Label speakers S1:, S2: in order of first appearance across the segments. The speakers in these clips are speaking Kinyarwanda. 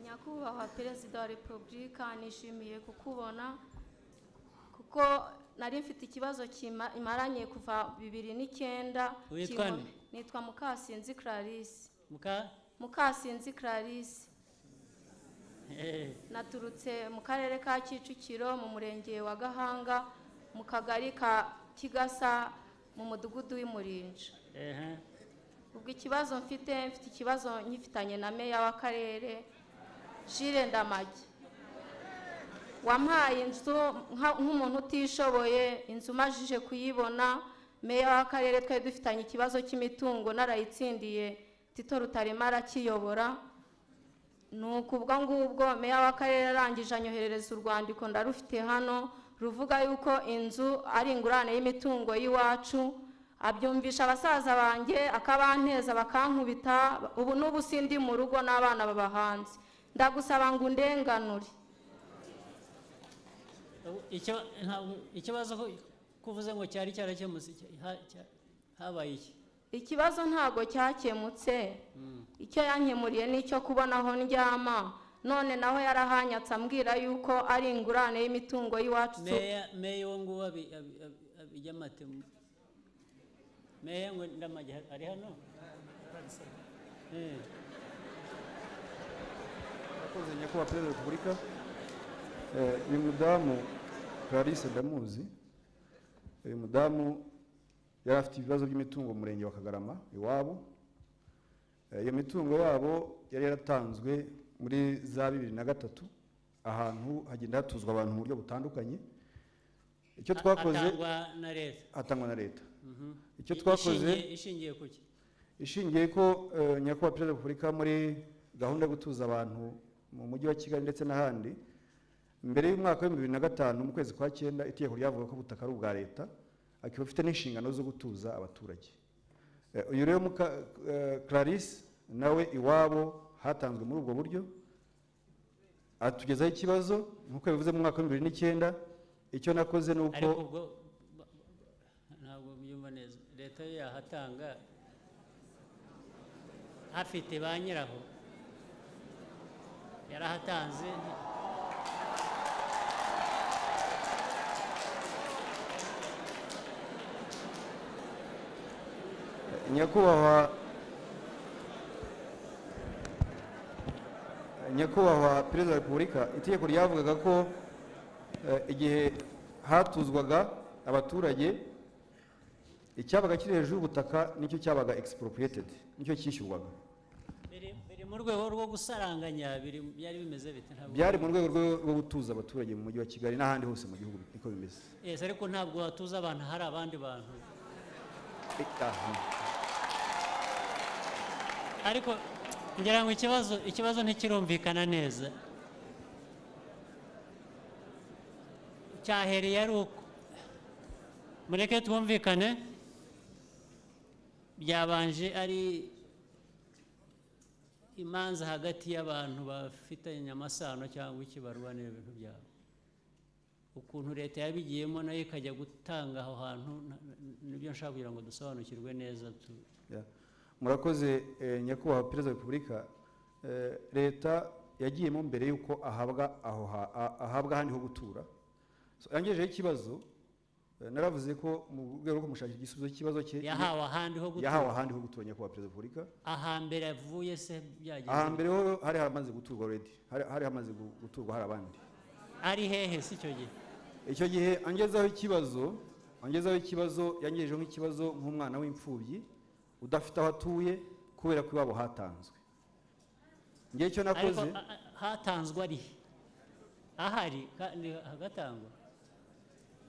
S1: nyakubahwa perezida wa repubulika nishimiye kukubona kuko nari mfite ikibazo kimaranye kuva bibiri n'icyenda
S2: Witwa
S1: kinko-
S2: nde?
S1: nitwa mukasinzi clarisse
S2: muka
S1: mukasinzi clarisse
S2: Eh,
S1: naturutse mu karere ka kicukiro mu murenge wa gahanga mu kagari ka kigasa mu mudugudu w'imurinja
S2: eh,
S1: ubwo ikibazo mfite mfite ikibazo nkifitanye na meya w'akarere jire ndamage wampaye inzu nka- nk'umuntu utishoboye inzu umajije kuyibona meya w'akarere twari dufitanye ikibazo cy'imitungo narayitsindiye tito rutarema arakiyobora ni ukubwo ngubwo meya w'akarere arangije anyoherereza urwandiko ndarufite hano ruvuga yuko inzu ari ingurane y'imitungo y'iwacu abyumvisha abasaza banjye akabanteza bakankubita ubu n'ubu sindi mu rugo n'abana babahanze ndagusaba ngo undenganure
S2: ubu- icyo nta- ikibazo ko- ko uvuze ngo cyari cyarakemutse cya- ha- cya- habaye iki
S1: ikibazo ntago cyakemutse icyo yankemuriye ni icyo kubona aho ndyama none nawe yarahanyatse ambwira yuko ari ingurane y'imitungo y'iwacu
S2: meya meya uwo nguwo abi- abi- abi- abijya amatemu meya ngo ndamage ha- ari hano Eh,
S3: Murakoze nyakubahwa perezida wa repubulika Eh, uyu mudamu clarisse ndamuzi uyu mudamu yari afite ibibazo by'imitungo mu murenge wa kagarama iwabo Eh, iyo mitungo yabo yari yaratanzwe muri za bibiri na gatatu ahantu hagenda hatuzwa abantu mu buryo butandukanye icyo
S2: a-
S3: twakoze
S2: atangwa na leta
S3: atangwa na leta
S2: Mhm.
S3: icyo twakoze
S2: Ishingiye- ishingiye kuki
S3: ishingiye ko eh, nyakubahwa perezida wa repubulika muri gahunda yo gutuza abantu mu mujyi wa kigali ndetse n'ahandi mbere y'umwaka w'ibihumbi bibiri na gatanu mu kwezi kwa cyenda itegeko ryavuga ko ubutaka ari ubwa leta akaba afite n'inshingano zo gutuza abaturage Eh, uyu rero muka eh, clarisse nawe iwabo hatanzwe muri ubwo buryo atugezaho ikibazo nk'uko bivuze mu mwaka w'ibihumbi bibiri n'icyenda icyo nakoze ni uko
S2: ariko ubwo ba- ba- ntabwo mbyumva neza leta yo yahatanga hafite ba nyiraho yarahatanze
S3: nyakubahwa nyakubahwa perezida wa repubulika itegeko ryavugaga ko eh, igihe hatuzwaga abaturage icyabaga kiri hejuru y'ubutaka nicyo cyabaga expropriated nicyo cyishyurwaga
S2: biri- biri mu rwego rwo gusaranganya biri- byari bimeze bite ntabwo
S3: byari mu rwego rwo rwo gutuza abaturage mu mujyi wa kigali n'ahandi hose mu gihugu niko bimeze
S2: Yes, ariko ntabwo hatuza abantu hari abandi bantu
S3: Eh, aha.
S2: ariko ngira ngo ikibazo ikibazo ntikirumvikana neza cyahereye ari uko mureke twumvikane byabanje ari imanza hagati y'abantu bafitanye amasano cyangwa ikibarwanira ibintu byabo ukuntu leta yabigiyemo nayo ikajya gutanga aho hantu na- na- nibyo nshaka kugira ngo dusobanukirwe neza tu
S3: Ya. murakoze eh, nyakubahwa perezida wa repubulika Eh, leta yagiyemo mbere y'uko ahabwa aho ha- a- ahabwa ahandi ho gutura So, yangejeho ikibazo eh, naravuze ko mu rwego rwo kumushakira igisubizo cy'ikibazo cye
S2: yahawe ahandi ho gutura
S3: yahawe ahandi ho gutura nyakubahwa perezida wa repubulika
S2: ahambere avuye se byagenze
S3: ahambere ho hari hamaze guturwa already hari hari hamaze gu- guturwa hari abandi
S2: ari hehe si icyo gihe
S3: icyo gihe angezaho ikibazo angezaho ikibazo yangejeho nk'ikibazo nk'umwana w'imfubyi udafite aho atuye kubera ko iwabo hatanzwe ngewe icyo
S2: ariko
S3: nakoze
S2: a- a- hatanzwe ari he? ahari kandi hagatangwa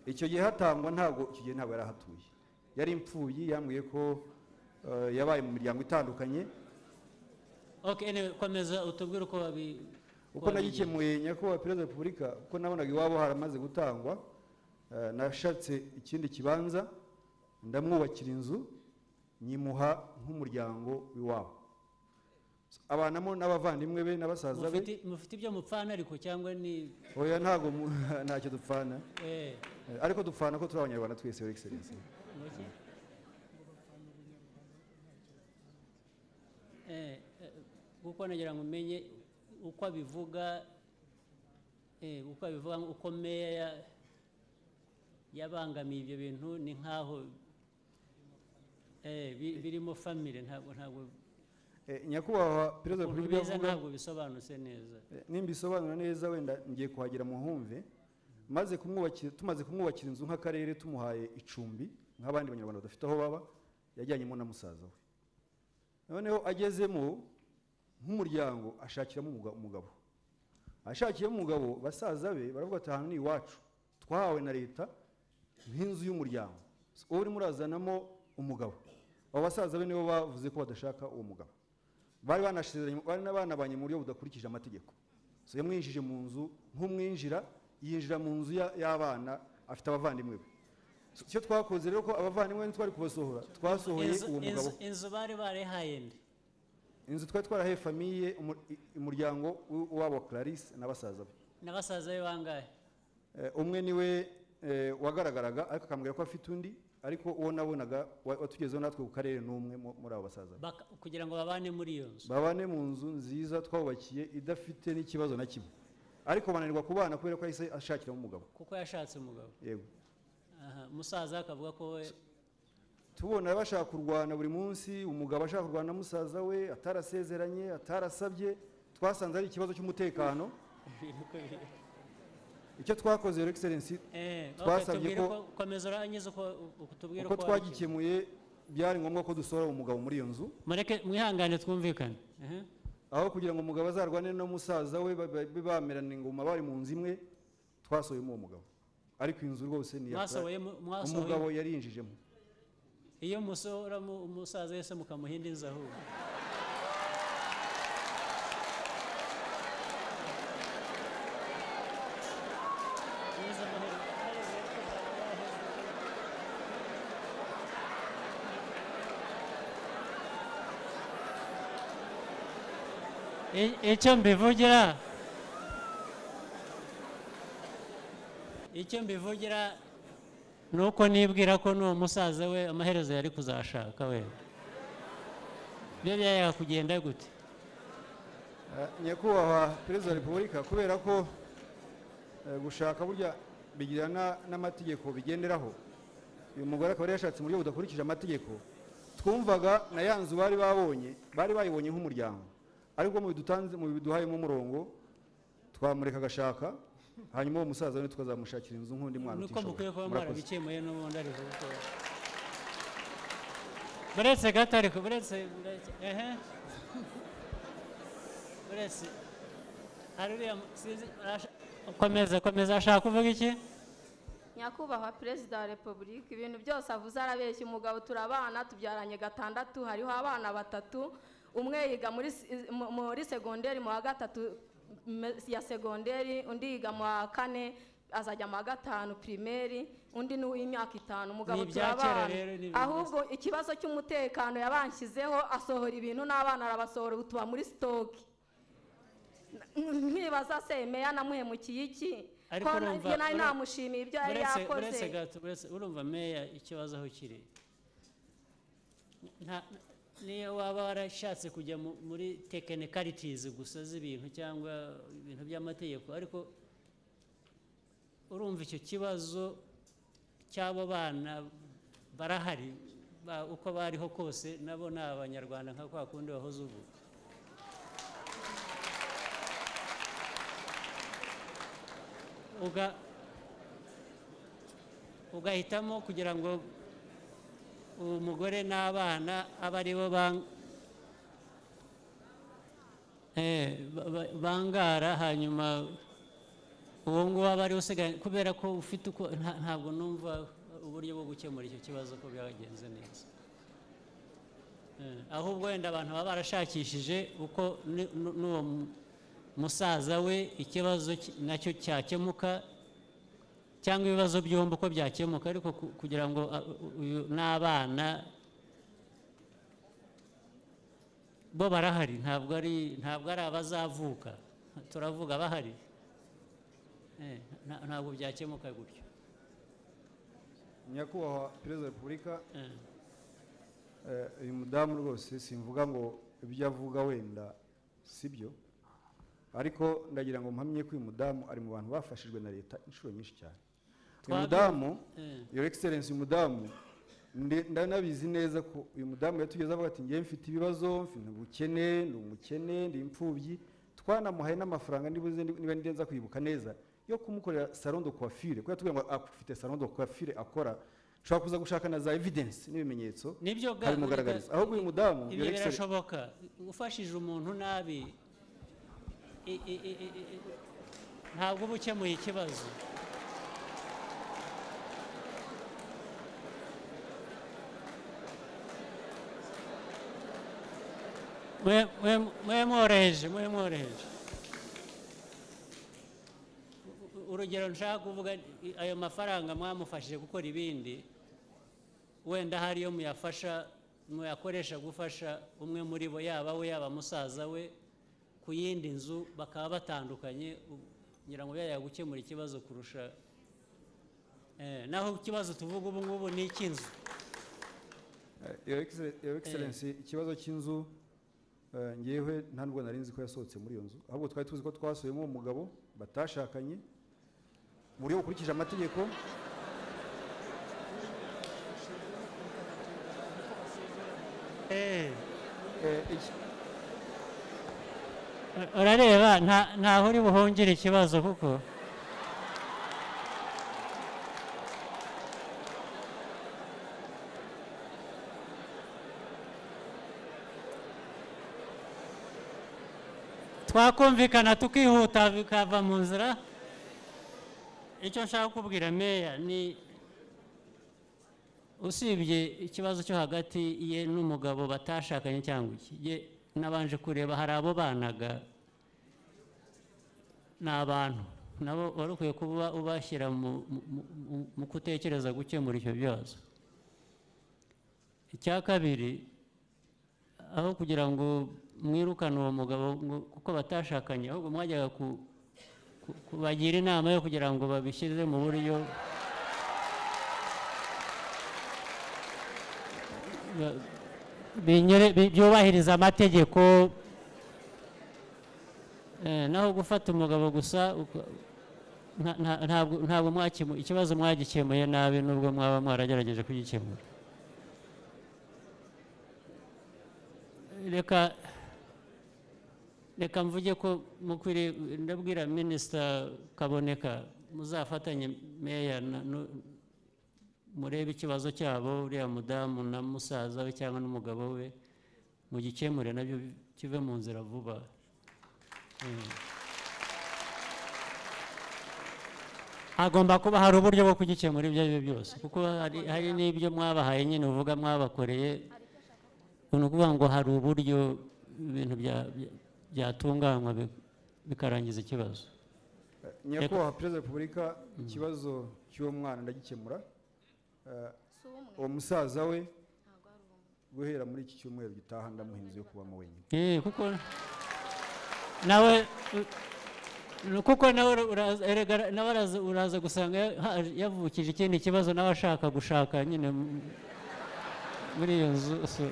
S3: icyo gihe hatangwa ntabwo icyo gihe ntabwo yari ahatuye yari imfubyi yambwiye ko eh, yabaye mu miryango itandukanye
S2: okay anyway, komeza utubwire uko babi
S3: uko nagikemuye nyakubahwa perezida wa repubulika kuko nabonaga iwabo haramaze gutangwa eh, nashatse ikindi kibanza ndamwubakira inzu nyimuha nk'umuryango w'iwabo abanamo n'abavandimwe be n'abasaza be
S2: mufite mufite ibyo mupfana ariko cyangwa ni
S3: oya ntabwo mu- ntacyo dupfana
S2: eh
S3: Eh, ariko dupfana ko turi abanyarwanda twese your excellence
S2: muki eh eh, kuko nagira ngo umenye uko abivuga eh, uko abivuga uko meya ya- yabangamiye ibyo bintu ni nk'aho eh, bi- birimo famire ntabwo ntabwo
S3: Eh, nyakubahwa perezida wa
S2: ukuntu
S3: repubulika
S2: biza
S3: avuga
S2: ntabwo bisobanutse neza
S3: Eh, nimbisobanura neza wenda ngiye kuhagera muhumve maze kumwubakira tumaze kumwubakira inzu nk'akarere tumuhaye icumbi nk'abandi banyarwanda badafite aho baba yajyanyemo na musaza we noneho agezemo nk'umuryango ashakiramo umuga- umugabo ashakiyemo umugabo basaza be baravuga ati ahantu ni iwacu twahawe na leta nk'inzu y'umuryango So, uwo urimo urazanamo umugabo abo basaza be nibo bavuze ko badashaka uwo mugabo bari banasezeranye bari n'abanabanye mu buryo budakurikije amategeko so yamwinjije mu nzu nk'umwinjira yinjira mu nzu ya- y'abana afite abavandimwe be So, icyo twakoze rero ko abavandimwe be ntitwari kubasohora twasohoye
S2: Inzu-
S3: uwo mugabo
S2: inzu- inzu bari barihaye nde
S3: inzu twari twarahaye famiye umu- i- umuryango w- w'abo Clarisse na basaza be
S2: n'abasaza be bangahe
S3: Eh, umwe niwe eh, wagaragaraga ariko akambwira ko afite undi ariko uwo nabonaga wa- watugezeho natwe ku karere n'umwe mu- muri abo basaza be
S2: Baka- kugira ngo babane muri iyo nzu
S3: babane mu nzu nziza twawubakiye idafite n'ikibazo na kimwe ariko bananirwa kubana kubera ko yahise ashakiramo umugabo
S2: kuko yashatse umugabo
S3: yego
S2: Aha, umusaza akavuga ko we
S3: tubona bashaka kurwana buri munsi umugabo ashaka kurwana na musaza we atarasezeranye atarasabye twasanze ari ikibazo cy'umutekano
S2: ibintu uko biri.
S3: icyo twakoze rero excellence
S2: Eh, ok,
S3: Twasabye
S2: tubwire
S3: ko-
S2: uko- komeza urangiza uko uko tubwire
S3: uko
S2: uko wabikemura.
S3: twagikemuye byari ngombwa ko dusohora umugabo muri iyo nzu
S2: mureke mwihangane twumvikane Aha.
S3: aho kugira ngo umugabo azarwane no musaza we ba- ba- bamerana ingoma bari mu nzu imwe twasohoyemo uwo mugabo ariko inzu rwose ni iya
S2: mwasohoye mu-
S3: Clara.
S2: mwasohoye
S3: umugabo yarinjijemo
S2: iyo musohora mu- umusaza wese mukamuha indi nzu ahubwo Mwiza amahoro. I- icyo mbivugira icyo mbivugira ni uko nibwira ko n'uwo musaza we amaherezo yari kuzashaka we byo byayaga kugenda gute
S3: Eh, nyakubahwa perezida wa repubulika kubera ko eh, gushaka burya bigira na- n'amategeko bigenderaho uyu mugore akaba yari yashatse mu buryo budakurikije amategeko twumvaga na ya nzu bari babonye bari bayibonye nk'umuryango ariko mu bidutanze mu biduhayemo umurongo twamureka agashaka hanyuma uwo musaza we tukazamushakira inzu nk'undi mwana
S2: nuko mukwiye kuba
S3: Murakoze.
S2: mwarabikemuye n'ubundi ari uko buretse gato ariko buretse buretse ehe buretse hari uriya mu- sinzi arasha- komeza komeza ashaka kuvuga iki
S1: nyakubahwa perezida wa repubulika ibintu byose avuze arabeshya umugabo turabana tubyaranye gatandatu hariho abana batatu umwe yiga muri s- mu- muri segonderi mu wa gatatu me- ya segonderi undi yiga mu wa kane azajya mu wa gatanu pirimeri undi ni uw'imyaka itanu umugabo
S2: Ni ibya kera
S1: turabana
S2: rero, ni ibintu
S1: ahubwo ikibazo cy'umutekano yabanshyizeho asohora ibintu n'abana arabasohora ubu tuba muri sitoke nkibaza se meya namuhemukiye iki
S2: Ariko
S1: ko
S2: urumva-
S1: njye nari
S2: uru-
S1: namushimiye ibyo yari
S2: buretse
S1: yakoze
S2: buretse gato buretse urumva meya ikibazo aho kiri Nta- niyo waba warashatse kujya mu- muri tekenikarities gusa z'ibintu cyangwa ibintu by'amategeko ariko urumva icyo kibazo cy'abo bana barahari ba- uko bariho kose nabo ni abanyarwanda nka kwa kundi wahoze uvuga uga ugahitamo kugira ngo uwo mugore n'abana abe ari bo bang- Eh, ba- ba- bangara hanyuma uwo nguwo aba ari usigaye kubera ko ufite uko nta- ntabwo numva uburyo bwo gukemura icyo kibazo ko byagenze neza Eh, ahubwo wenda abantu baba barashakishije uko ni- nu- n'uwo mu- musaza we ikibazo ki- nacyo cyakemuka cyangwa ibibazo byombi uko byakemuka ariko ku- kugira ngo a- u- uyu n'abana bo barahari ntabwo ari ntabwo ari abazavuka turavuga bahari Eh, nta- ntabwo byakemuka gutyo
S3: nyakubahwa perezida wa repubulika
S2: Eh,
S3: Eh, uyu mudamu rwose simvuga ngo ibyo avuga wenda sibyo ariko ndagira ngo mpamye ko uyu mudamu ari mu bantu bafashijwe na leta inshuro nyinshi cyane uyu
S2: Twabi-
S3: mudamu
S2: Eh.
S3: your excellence uyu mudamu nde- ndanabizi neza ko uyu mudamu yatugeze avuga ati ngewe mfite ibibazo mfite ubukene ndi umukene ndi imfubyi twanamuhaye n'amafaranga nibuze niba ndenza kwibuka neza yo kumukorera salon de coiffure kuko yatubwiye ngo afite salon de coiffure akora nshobora kuza gushaka na za evidence n'ibimenyetso
S2: nibyo ga-
S3: abimugaragariza ahubwo uyu mudamu
S2: ibyo
S3: your excellence
S2: birashoboka ufashije umuntu nabi i- i- i- i- i- i- ntabwo uba ukemuye ikibazo Mwe- mwe- mwe mworoheje mwe mworoheje U- u- urugero nshaka kuvuga i- ayo mafaranga mwamufashije gukora ibindi wenda hari iyo muyafasha muyakoresha gufasha umwe muri bo yaba we yaba musaza we ku yindi nzu bakaba batandukanye u- ngira ngo byajya gukemura ikibazo kurusha Eh, naho ikibazo tuvuga ubu ngubu ni icy'inzu
S3: Eh, Your Excellen- Your Excellency ikibazo cy'inzu eh, ngewe nta nubwo nari nzi ko yasohotse muri iyo nzu ahubwo twari tuzi ko twasuyemo uwo mugabo batashakanye mu buryo bukurikije amategeko
S2: Eh,
S3: eh, iki-
S2: ur- urareba nta- ntaho uri buhungire ikibazo kuko twakumvikana tukihuta bikava mu nzira icyo nshaka kubwira meya ni usibye ikibazo cyo hagati ye n'umugabo batashakanye cyangwa iki ye nabanje kureba hari abo banaga ni abantu nabo wari ukwiye kuba ubashyira mu- mu- mu- mu kutekereza gukemura icyo bibazo icya kabiri aho kugira ngo mwirukane uwo mugabo ngo- kuko batashakanye ahubwo mwajyaga ku- ku- kubagira inama yo kugira ngo babishyire mu buryo ba- binyure- bi- byubahiriza amategeko Eh, naho gufata umugabo gusa uka- nta- nta- ntabwo ntabwo mwakemu- ikibazo mwagikemuye nabi nubwo mwaba mwaragerageje kugikemura reka reka mvuge ko mukwiriye ndabwira minisita kaboneka muzafatanye meya na- nu- murebe ikibazo cyabo uriya mudamu na musaza we cyangwa n'umugabo we mugikemure nabyo kive mu nzira vuba Mm. hagomba kuba hari uburyo bwo kugikemura ibyo ari byo byose kuko hari hari n'ibyo mwabahaye nyine uvuga mwabakoreye ni ukuvuga ngo hari uburyo ibintu bya- bya- byatunganywa bi- bikarangiza ikibazo
S3: eh, nyakubahwa perezida wa repubulika ikibazo cy'uwo mwana ndagikemura Eh,
S1: si umwe
S3: uwo musaza we guhera muri iki cyumweru gitaha ndamuha inzu yo kubamo wenyine
S2: Eh, kuko nawe u- ni kuko nawe ura- uraza- erega nawe araza- uraza gusanga ya- ha- yavukije ikindi kibazo nawe ashaka gushaka nyine mu- muri iyo nzu so-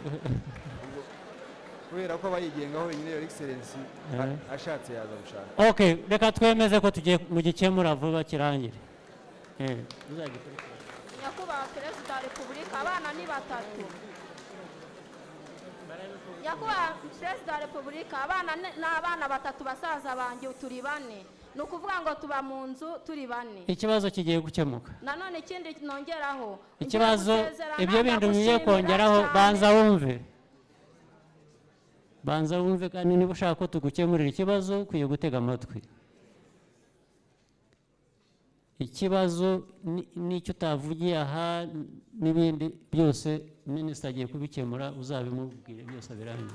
S3: kubera ko aba yigengaho wenyine your excellence a- ashatse yaza gushaka
S2: okay reka twemeze ko tugiye mugikemura vuba kirangire Eh, muzagikurikirane.
S1: nyakubahwa perezida wa repubulika abana ni batatu nyakubahwa perezida wa repubulika abana ni ni abana batatu basaza banjye turi bane ni ukuvuga ngo tuba mu nzu turi bane
S2: ikibazo kigiye gukemuka
S1: nanone ikindi nongeraho ngiye
S2: ikibazo
S1: gusezerana,
S2: ibyo bintu bigiye
S1: ndagushimira
S2: kongeraho
S1: cyane.
S2: banza wumve banza wumve kandi niba ushaka ko tugukemurira ikibazo ukwiye gutega amatwi ikibazo ni- n'icyo utavugiye aha n- n'ibindi byose minisita agiye kubikemura uzabimubwire byose abirangiye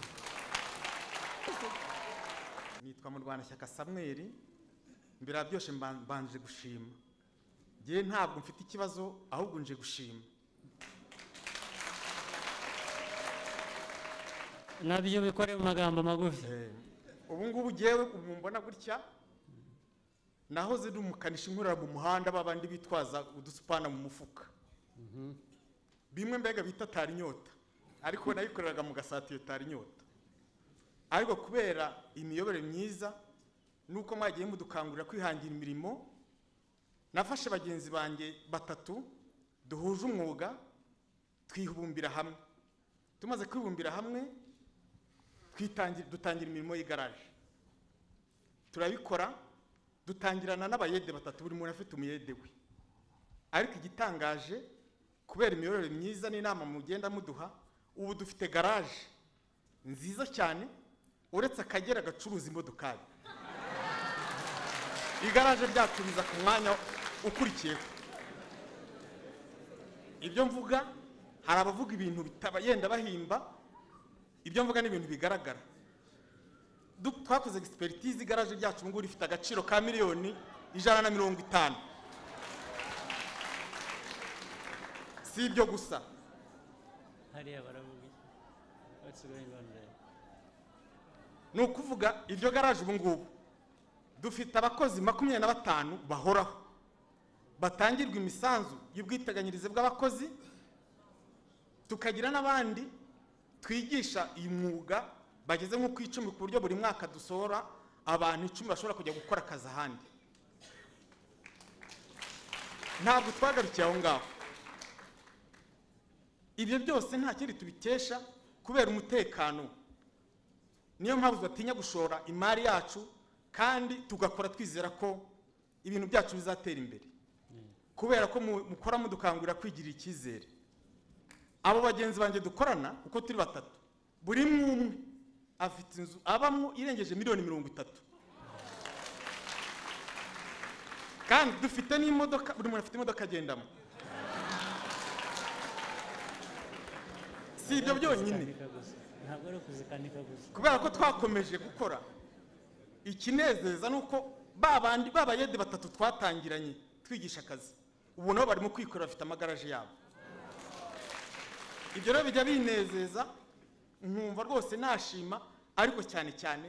S4: nitwa murwanashyaka samweri mbere byose mbanje gushima ngewe ntabwo mfite ikibazo ahubwo nje gushima
S2: nabyo bikore mu magambo magufi
S4: Eh, ubu ngubu ngewe ubu mbona gutya nahoze ndi umukanishi nkorera mu muhanda babandi bitwaza udusupana mu mufuka bimwe mbega bita tari inyota ariko nabikoreraga mu gasatiyo tari inyota ariko kubera imiyoborere myiza nuko mwagiye mudukangurira kwihangira imirimo nafashe bagenzi banjye batatu duhuje umwuga twibumbira hamwe tumaze kwibumbira hamwe twitangira dutangira imirimo y'igaraje turabikora dutangirana n'abayede batatu buri muntu afite umuyede we ariko igitangaje kubera imiyoborere myiza n'inama mugenda muduha ubu dufite garaje nziza cyane uretse akagera gacuruza imodokari igaraje ryacu riza ku mwanya ukurikiyeho ibyo mvuga hari abavuga ibintu bitaba yenda bahimba ibyo mvuga ni ibintu bigaragara Du- twakoze egisiperitize igaraje ryacu ngubu rifite agaciro ka miliyoni ijana na mirongo itanu si ibyo gusa
S2: hariya baravuga iki basigaye bandaya
S4: ni ukuvuga iryo garaje ubu ngubu dufite abakozi makumyabiri na batanu bahoraho batangirwa imisanzu y'ubwiteganyirize bw'abakozi tukagira n'abandi twigisha uyu mwuga bageze nko ku icumi ku buryo buri mwaka dusohora abantu icumi bashobora kujya gukora akazi ahandi ntabwo twagarukiye aho ngaho ibyo byose nta kindi tubikesha kubera umutekano niyo mpamvu batinya gushora imari yacu kandi tugakora twizera ko ibintu byacu bizatera imbere kubera ko mu- mukora mudukangurira kwigirira icyizere abo bagenzi banjye dukorana uko turi batatu buri umwe umwe afite inzu abamo irengeje miliyoni mirongo itatu kandi dufite n'imodoka buri muntu afite imodoka agendamo si ibyo byonyine
S2: Kuzikanika gusa. ntabwo ari ukuzikanika gusa
S4: kubera ko twakomeje gukora ikinezeza ni uko ba bandi b'abayede batatu twatangiranye twigisha akazi ubu nabo barimo kwikorera bafite amagaraje yabo ibyo rero bijya binezeza nkumva rwose nashima ariko cyane cyane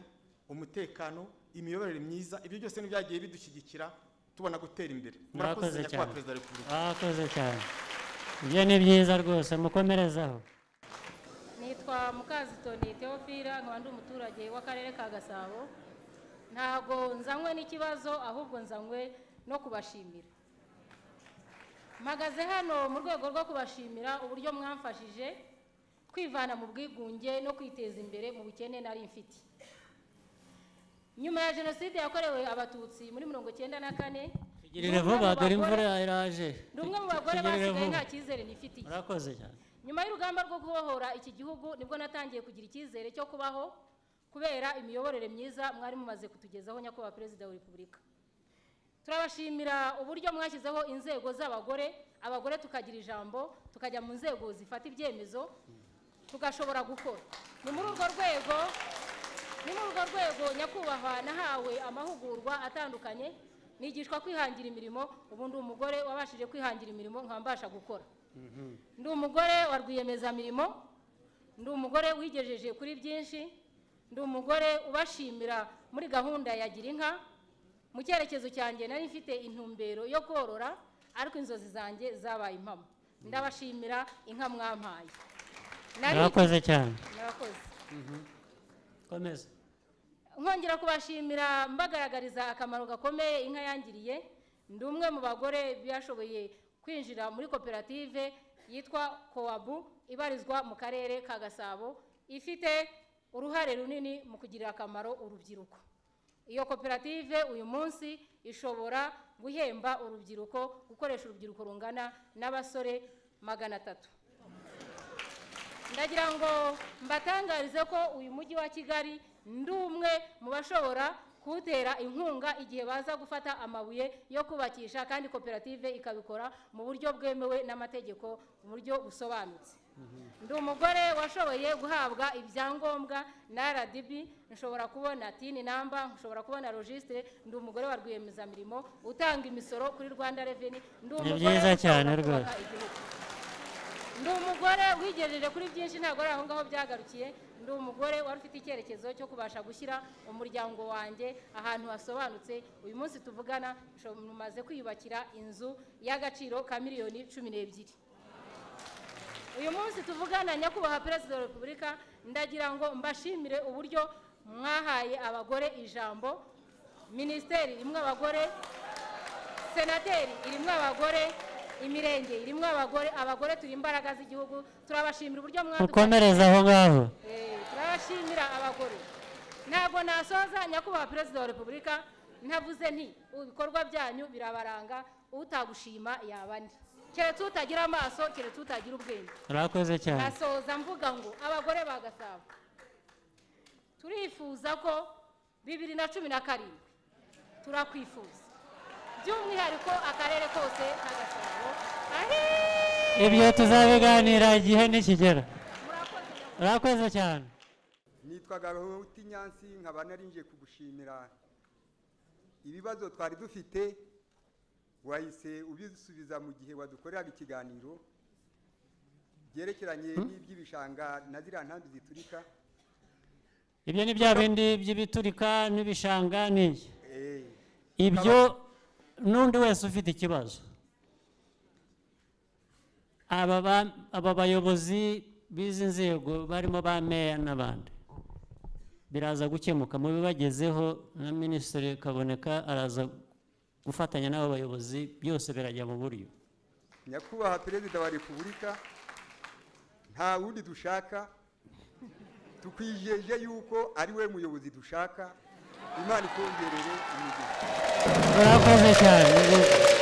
S4: umutekano imiyoborere myiza ibyo byose n'ibyagiye bidushyigikira tubona gutera imbere
S2: murakoze
S4: murakoze nyakubahwa
S2: cyane
S4: perezida wa repubulika
S2: murakoze cyane ibyo ni byiza rwose mukomerezaho
S1: nitwa mukazitoni teofira nkaba ndi umuturage w'akarere ka gasabo ntabwo nzanywe n'ikibazo ahubwo nzanywe no kubashimira mpagaze hano mu rwego rwo kubashimira uburyo mwamfashije kwivana mu bwigunge no kwiteza imbere mu bukene nari mfite nyuma ya jenoside yakorewe abatutsi muri mirongo icyenda na kane
S2: tugirire vuba dore imvura
S1: ni
S2: iraje
S1: umwe mu bagore
S2: Tugirire
S1: basigaye
S2: vuba.
S1: nta cyizere nifitiye
S2: murakoze cyane
S1: nyuma y'urugamba rwo kubohora iki gihugu nibwo natangiye kugira icyizere cyo kubaho kubera imiyoborere myiza mwari mumaze kutugezaho nyakubahwa perezida wa repubulika turabashimira uburyo mwashyizeho inzego z'abagore abagore tukagira ijambo tukajya mu nzego zifata ibyemezo tugashobora gukora ni muri urwo rwego ni muri urwo rwego nyakubahwa nahawe amahugurwa atandukanye nigishwa kwihangira imirimo ubu ndi umugore wabashije kwihangira imirimo nkaba mbasha gukora ndi umugore wa rwiyemezamirimo ndi umugore wigejeje kuri byinshi ndi umugore ubashimira muri gahunda ya gira inka mu cyerekezo cyanjye nari mfite intumbero yo korora ariko inzozi zanjye zabaye impamo ndabashimira inka mwampaye Nari-
S2: murakoze cyane
S1: murakoze
S2: komeza
S1: nkongera kubashimira mbagaragariza akamaro gakomeye inka yangiriye ndi umwe mu bagore bashoboye kwinjira muri koperative yitwa kowabu ibarizwa mu karere ka gasabo ifite uruhare runini mu kugirira akamaro urubyiruko iyo koperative uyu munsi ishobora guhemba urubyiruko gukoresha urubyiruko rungana n'abasore magana atatu ndagira ngo mbatangarize ko uyu mujyi wa kigali ndi umwe mu bashobora kuwutera inkunga igihe baza gufata amabuye yo kubakisha kandi koperative ikabikora mu buryo bwemewe n'amategeko mu buryo busobanutse ndi umugore washoboye guhabwa ibyangombwa na rdb nshobora kubona tini namba nshobora kubona logisitire ndi umugore wa rwiyemezamirimo utanga imisoro kuri rwanda reveni ndi umugore
S2: byiza
S1: ushobora
S2: cyane
S1: kubaka
S2: rwose.
S1: igihugu. ndi umugore wigejeje kuri byinshi ntabwo ari aho ngaho byagarukiye ndi umugore wari ufite icyerekezo cyo kubasha gushyira umuryango wanjye ahantu hasobanutse uyu munsi tuvugana nsho- mumaze kwiyubakira inzu y'agaciro ka miliyoni cumi n'ebyiri uyu munsi tuvugana nyakubahwa perezida wa repubulika ndagira ngo mbashimire uburyo mwahaye abagore ijambo
S5: minisiteri irimo abagore senateri irimo abagore imirenge irimo abagore abagore turi imbaraga z'igihugu turabashimira uburyo mwadukomeje
S2: mukomereze aho ngaho
S5: Eh, turabashimira abagore ntabwo nasoza nyakubahwa perezida wa repubulika ntavuze nti ibikorwa byanyu birabaranga utagushima yaba andi keretse utagira amaso keretse utagira ubwenge
S2: murakoze cyane
S5: nasoza mvuga ngo abagore ba gasabo turifuza ko bibiri na cumi na karindwi turakwifuza by'umwihariko akarere kose ka gasabo ahiii
S2: ibyo tuzabiganira igihe nikigera
S5: murakoze
S2: murakoze cyane
S3: nitwa gahuti nyansi nkaba narinjiye kugushimira ibibazo twari dufite wahise ubisubiza mu gihe wadukoreraga ikiganiro byerekeranye n'iby'ibishanga na ziriya ntambi ziturika
S2: ibyo ni bya bindi by'ibiturika n'ibishanga n'iki
S3: Eh,
S2: ibyo n'undi wese ufite ikibazo aba ba- aba bayobozi b'izi nzego barimo ba meya n'abandi biraza gukemuka mu bibagezeho na minisitiri kaboneka araza gufatanya n'abo bayobozi byose birajya mu buryo
S3: nyakubahwa perezida wa repubulika nta wundi dushaka tukwijeje yuko ari we muyobozi dushaka imana ikongerere imigisha
S2: murakoze cyane